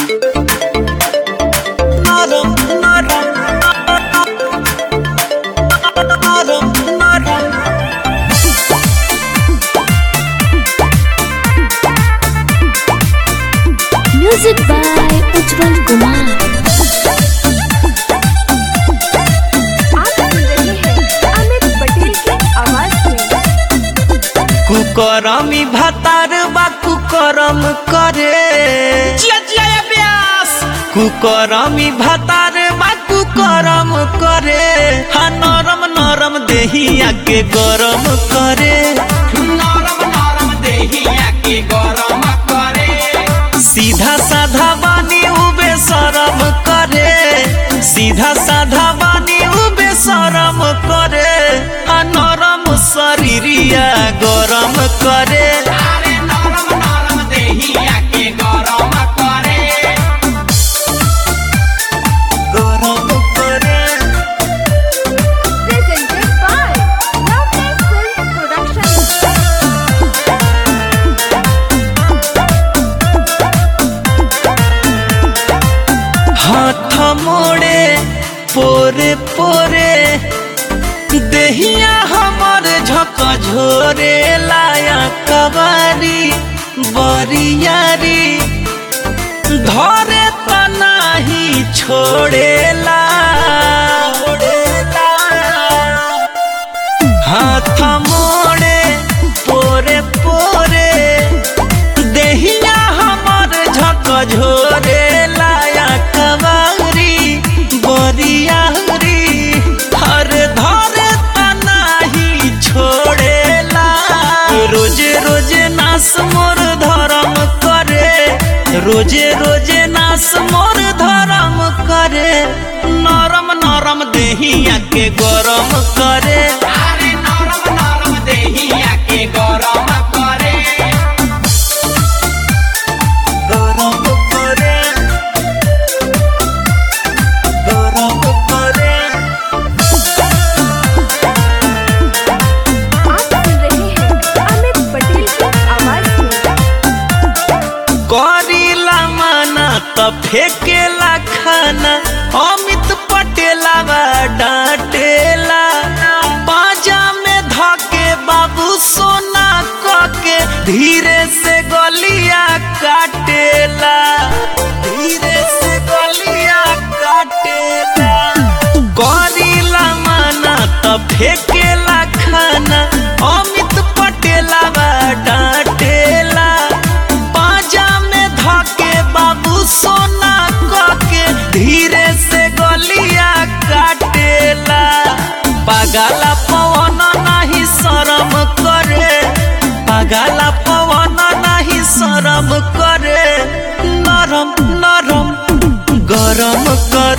नरम नरम नरम नरम म्यूजिक बाय उज्जवल कुमार आप सुन रहे हैं अमित पटेल की आवाज में कुकरमी भातार बा कुकरम करे जिया जिया या ब्यास कुकरमी भातार बा कुकरम करे हा नरम नरम देहिया के गरम करे नरम नरम देहिया के गरम करे सीधा साधा बानी उबे शरम करे सीधा साधा बानी उबे शरम करे आ नरम शरीरिया गरम करे अरे नरम नरम देहिया के गरम करे गरम करे presented by Loveline Film Productions. हाथ मोड़े पोरे पोरे देहिया हमर झक झोरे लाया कबारी बरियारी धरे त नाही छोड़ेला हाथ मोड़े पोरे पोरे देहिया हमर झक झोरे लाया कबारी बरियारी हर धरे त नाही छोड़ेला रोजे रोजे नास मोर धरम करे रोजे रोजे नास मोर धरम करे नरम नरम देहिया के गरम करे अरे नरम नरम देहिया के गरम करे गरम करे गरम करे आप सुन रहे हैं अमित पटेल की आवाज में करीला माना त फेकेला खाना अमित पटेला बा डांटेला बाजा में धके बाबू सोना कके धीरे से गलिया काटेला धीरे से गलिया काटेला करीला माना त फेकेला खाना अमित पटेला बा डांटेला बाजा में धके बाबू सोना कके धीरे से गलिया काटेला पागला पवन नाही शरम करे पागला पवन नाही शरम करे नरम नरम गरम कर